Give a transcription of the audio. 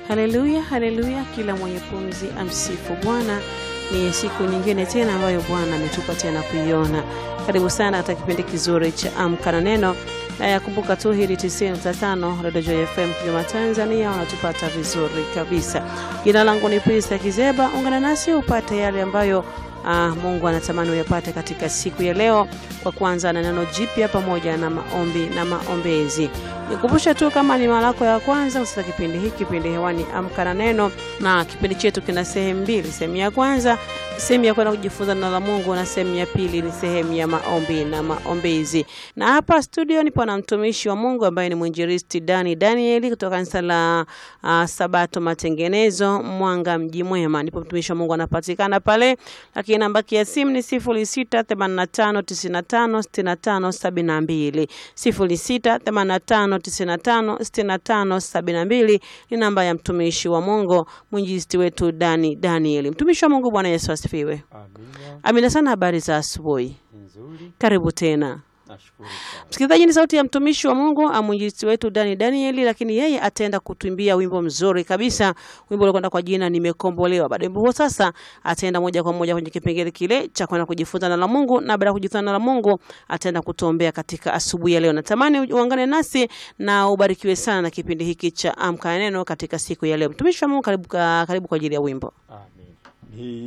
Haleluya, haleluya! Kila mwenye pumzi amsifu Bwana. Ni siku nyingine tena ambayo Bwana ametupa tena kuiona. Karibu sana katika kipindi kizuri cha Amka na Neno, na yakumbuka tu hili 95 Radio Joy FM Kigoma, Tanzania, wanatupata vizuri kabisa. Jina langu ni Prista Kizeba. Ungana nasi upate yale ambayo Ah, Mungu anatamani uyapate katika siku ya leo, kwa kuanza na neno jipya pamoja na maombi na maombezi. Nikumbushe tu kama ni mara yako ya kwanza usita kipindi hiki, kipindi hewani Amka na Neno, na kipindi chetu kina sehemu mbili. Sehemu ya kwanza sehemu ya kwenda kujifunza neno la Mungu, na sehemu ya pili ni sehemu ya maombi na maombezi. Na hapa studio nipo na mtumishi wa Mungu ambaye ni mwinjilisti Dani Danieli kutoka kanisa la uh, Sabato Matengenezo Mwanga Mji Mwema, ndipo mtumishi wa Mungu anapatikana pale, lakini namba ya simu ni 0685956572 0685956572 ni namba ya mtumishi wa Mungu mwinjilisti wetu Dani Danieli. Mtumishi wa Mungu, Bwana Yesu asifiwe. Amina. Amina sana. Habari za asubuhi, Nzuri. karibu tena. Nashukuru sana. Msikilizaji, ni sauti ya mtumishi wa Mungu mwinjilisti wetu Dani Danieli, lakini yeye ataenda kutuimbia wimbo mzuri kabisa, wimbo uliokwenda kwa jina Nimekombolewa. Baada ya wimbo huo, sasa ataenda moja kwa moja kwenye kipengele kile cha kwenda kujifunza neno la Mungu, na baada ya kujifunza neno la Mungu ataenda kutuombea katika asubuhi ya leo. Natamani uungane nasi na ubarikiwe sana na kipindi hiki cha Amka na Neno katika siku ya leo. Mtumishi wa Mungu, karibu, karibu kwa ajili ya wimbo. Amin. Ni